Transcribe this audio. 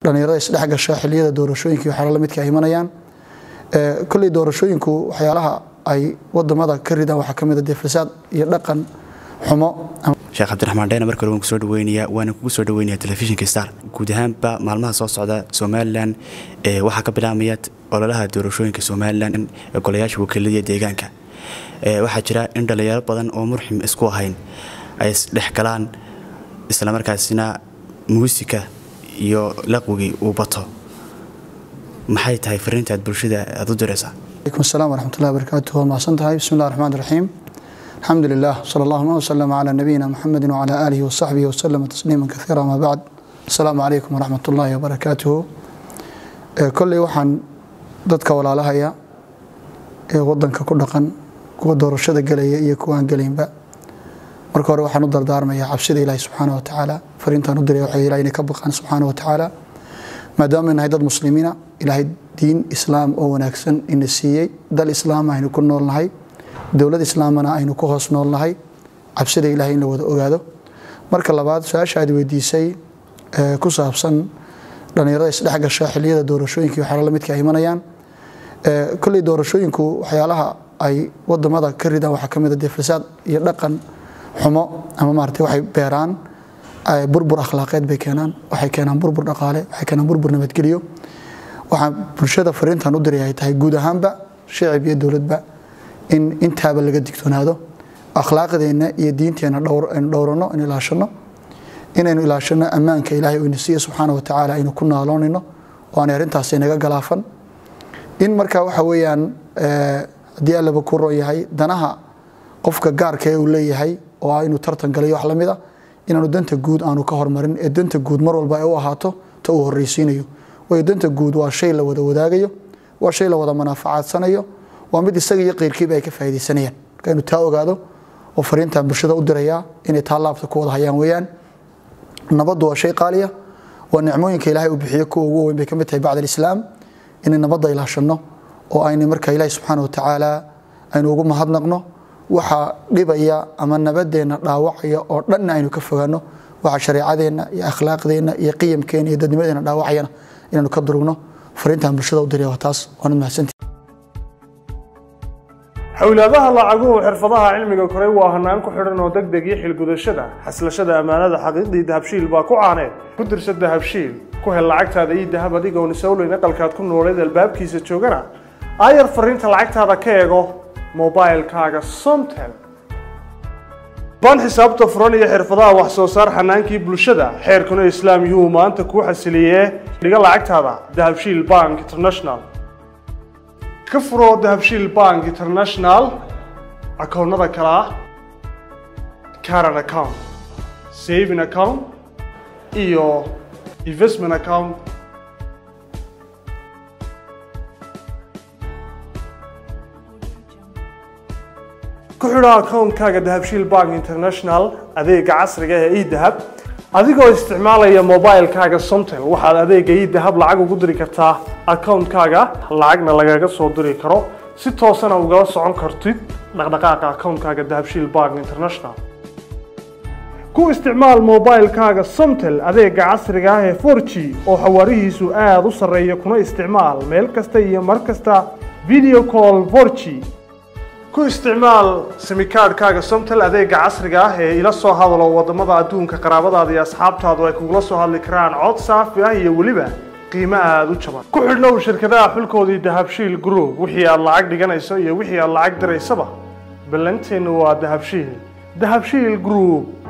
dhalinyarada isdhex gasha xiliyada doorashooyinka iyo waxyaala lamidka ay imanayaan kolley doorashooyinku waxyaalaha ay wadamada ka ridaan waxaa ka mid a dee fasaad iyo dhaqan xumo sheekh cabdiraxmaan dheyna marka hore waan kusoo dhaweynayaa waana kugu soo dhaweynaya telefishinka star guud ahaanba maalmaha soo socda somalilan waxaa ka bilaabmaya ololaha doorashooyinka somalilan ee golayaasha wakiilada deegaanka waxaa jira in dhalinyaro badan oo murxim isku ahayn ay isdhex galaan islamarkaasina muusika iyo laqwigii uu bato maxay tahay fariinta aad bulshada aad u diraysaa alaykum asalaam waraxmatullahi wabarakaatuh waa mahadsan tahay bismi llahi raxmaan raxiim alxamdu lilah sala allahuma wasalama calaa nabiyina muxamedi wacalaa aalihi wasaxbihi wasalama tasliima kaiira amaa bacd asalaamu calaykum waraxmat ullaahi wabarakaatuhu kolley waxaan dadka walaalahaya ee wadanka ku dhaqan kuwa doorashada gelaya iyo kuwaan gelaynba marka hore waxaan u dardaarmayaa cabsida ilaahi subxaana watacaala fariintaan u diray waxay ilahay inay ka baqaan subxaana watacaala maadaama nahay dad muslimiina ilaahay diin islaam oo wanaagsan ina siiyey dal islaama aynu ku noolnahay dowlad islaamana aynu ku hoos noolnahay cabsida ilahay in la wada ogaado marka labaad su-aasha aad weydiisay ku saabsan dhalinyarada isdhex gasha xiliyada doorashooyinka iyo waxyaala lamidka ay imanayaan kolley doorashooyinku waxyaalaha ay wadamada ka ridaan waxaa ka mid a dee fasaad iyo dhaqan xumo ama maarata waxay beeraan burbur akhlaaqeed bay keenaan waxay keenaan burbur dhaqaale waxay keenaan burbur nabadgelyo waxaan bulshada fariintan u diray ay tahay guud ahaanba shicib iyo dowladba in intaaba laga digtoonaado akhlaaqdeenna iyo diinteenna aynu dhowrano aynu ilaashano inaynu ilaashano ammaanka ilaahay uu ina siiye subxaana watacaala aynu ku naaloonayno oo aanay arrintaasi naga galaafan in marka waxa weeyaan haddii allaba ku roon yahay danaha qofka gaarka ee uu leeyahay oo ah inuu tartan galayo wax lamid a inaanu danta guud aanu ka hormarin ee danta guud mar walba ay u ahaato ta uu horreysiinayo waayo danta guud waa shay la wada wadaagayo waa shay la wada manaafacadsanayo waa mid isaga iyo qeyrkiiba ay ka faaidaysanayaan marka inu taa ogaado oo fariintan bulshada u dirayaa inay taa laabta ku wada hayaan weyaan nabaddu waa shay qaaliya waa nicmooyinka ilaahay uu bixiyo kuwa ugu weyn bay ka mid tahay bacd alislaam inay nabadda ilaashano oo ayna marka ilaahi subxaana watacaala aynu ugu mahadnaqno waxa dhibaya ama nabadeenna dhaawacaya oo dhanna aynu ka fogaano waxa shareecadeenna iyo akhlaaqdeenna iyo qiyamkeena iyo dadnimadeena dhaawacayana inaanu ka durugno fariintan bulshada u diraya waa taas waanad mahadsantii xowlaadaha lacaguhu xirfadaha cilmiga koray waa hanaan ku xidhan oo deg deg iyo xilgudashada xaslashada ammaanada xaqiiqdii dahabshiil baa ku caaneed ku dirsa dahabshiil ku hel lacagtaada iyo dahab adigoon isowleyn aqalkaad ku nooleed albaabkiisa joogana aayar fariinta lacagtaada ka eego mobilkaaga somtel baan xisaabta furan iyo xirfadaha wax soo saar xanaankii bulshada xeerkuna islaam yuu maanta kuu xasiliyee dhiga lacagtaada dahabshiil bank international ka furo dahabshiil bank international akoonnada kale ah caran account saving account iyo investment account ku xidho akoonkaaga dahabshiil bank international adeega casriga ee edahab adigoo isticmaalaya mobilkaaga somtel waxaad adeega edahab lacag ugu diri kartaa akoonkaaga lacagna lagaga soo diri karo si toosana ugala socon kartid dhaqdhaqaaqa akoonkaaga dahabshiil bank international ku isticmaal mobilkaaga somtel adeega casriga ah ee 4g oo xawaarihiisu aada u sarreeya kuna isticmaal meel kasta iyo mar kasta video call 4g ku isticmaal simikaadhkaaga somtel adeega casriga ah ee ila soo hadalo wadamada adduunka qaraabadaada iyo asxaabtaadu ay kugula soo hadli karaan cod saafi ah iyo weliba qiimo aada u jaban ku xidhnow shirkadaha xulkoodii dahabshiil group wixii aad lacag dhiganayso iyo wixii aad lacag diraysaba ballanteennu waa dahabshiil dahabshiil group